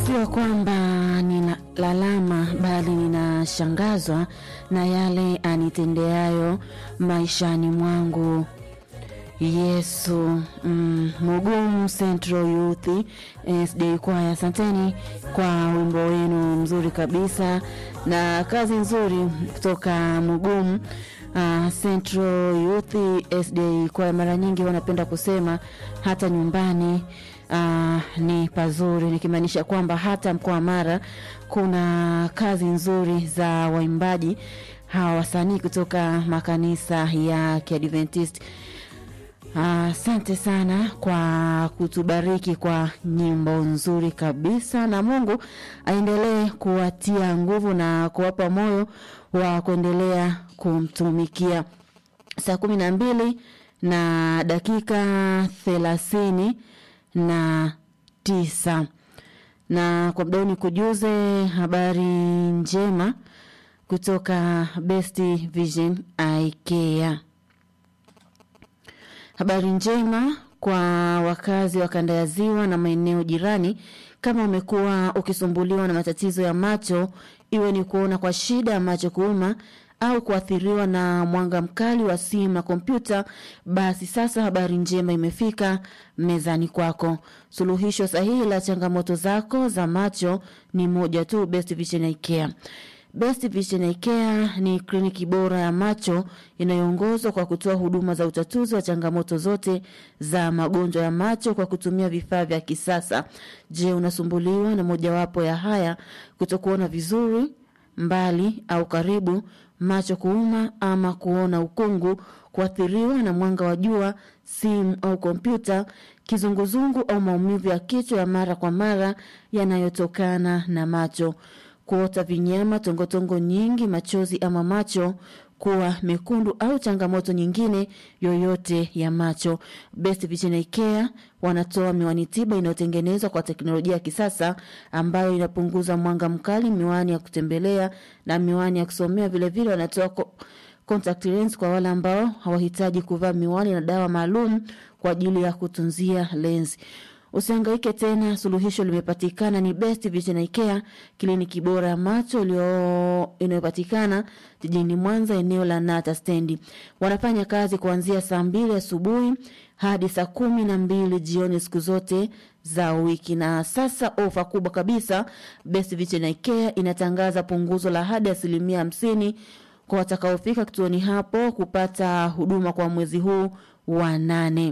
Sifiwa kwamba ninalalama bali ninashangazwa na yale anitendeayo maishani mwangu. Yesu mm, Mugumu Central Youth SD Kwaya, asanteni kwa wimbo wenu mzuri kabisa na kazi nzuri kutoka Mugumu uh, Central Youth SD Kwaya. Mara nyingi wanapenda kusema hata nyumbani uh, ni pazuri, nikimaanisha kwamba hata mkoa wa Mara kuna kazi nzuri za waimbaji hawa wasanii kutoka makanisa ya Kiadventist. Asante uh, sana kwa kutubariki kwa nyimbo nzuri kabisa, na Mungu aendelee kuwatia nguvu na kuwapa moyo wa kuendelea kumtumikia. Saa kumi na mbili na dakika thelathini na tisa na kwa mdao ni kujuze habari njema kutoka Best Vision IKEA. Habari njema kwa wakazi wa kanda ya Ziwa na maeneo jirani. Kama umekuwa ukisumbuliwa na matatizo ya macho, iwe ni kuona kwa shida ya macho kuuma au kuathiriwa na mwanga mkali wa simu na kompyuta, basi sasa habari njema imefika mezani kwako. Suluhisho sahihi la changamoto zako za macho ni moja tu, Best Vision IKEA. Best Vision IKEA ni kliniki bora ya macho inayoongozwa kwa kutoa huduma za utatuzi wa changamoto zote za magonjwa ya macho kwa kutumia vifaa vya kisasa. Je, unasumbuliwa na mojawapo ya haya: kutokuona vizuri mbali au karibu, macho kuuma ama kuona ukungu, kuathiriwa na mwanga wa jua, simu au kompyuta, kizunguzungu au maumivu ya kichwa ya mara kwa mara yanayotokana na macho kuota vinyama, tongotongo nyingi, machozi ama macho kuwa mekundu au changamoto nyingine yoyote ya macho. Best Vision IKEA wanatoa miwani tiba inayotengenezwa kwa teknolojia ya kisasa ambayo inapunguza mwanga mkali, miwani ya kutembelea na miwani ya kusomea. Vilevile wanatoa ko contact lens kwa wale ambao hawahitaji kuvaa miwani na dawa maalum kwa ajili ya kutunzia lens. Usihangaike tena, suluhisho limepatikana. Ni Best Vision IKEA, kliniki bora ya macho inayopatikana jijini Mwanza, eneo la Nata stendi. Wanafanya kazi kuanzia saa mbili asubuhi hadi saa kumi na mbili jioni siku zote za wiki. Na sasa ofa kubwa kabisa, Best Vision IKEA inatangaza punguzo la hadi asilimia hamsini kwa watakaofika kituoni hapo kupata huduma kwa mwezi huu wa nane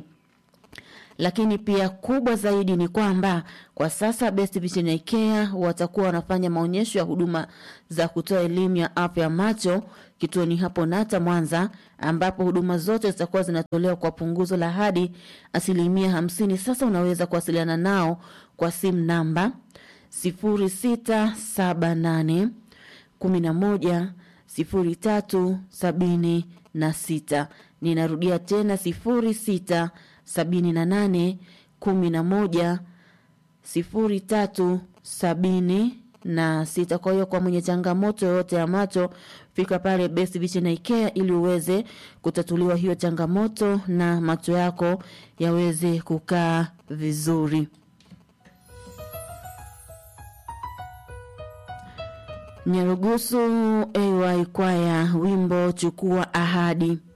lakini pia kubwa zaidi ni kwamba kwa sasa Best Vision IKEA watakuwa wanafanya maonyesho ya huduma za kutoa elimu ya afya ya macho kituoni hapo Nata Mwanza, ambapo huduma zote zitakuwa zinatolewa kwa punguzo la hadi asilimia hamsini. Sasa unaweza kuwasiliana nao kwa simu namba sifuri sita saba nane kumi na moja sifuri tatu sabini na sita. Ninarudia tena sifuri sita sabini na nane kumi na moja sifuri tatu sabini na sita. Kwa hiyo kwa mwenye changamoto yoyote ya macho, fika pale Best Vision IKEA ili uweze kutatuliwa hiyo changamoto na macho yako yaweze kukaa vizuri. Nyarugusu AY Kwaya, wimbo chukua ahadi.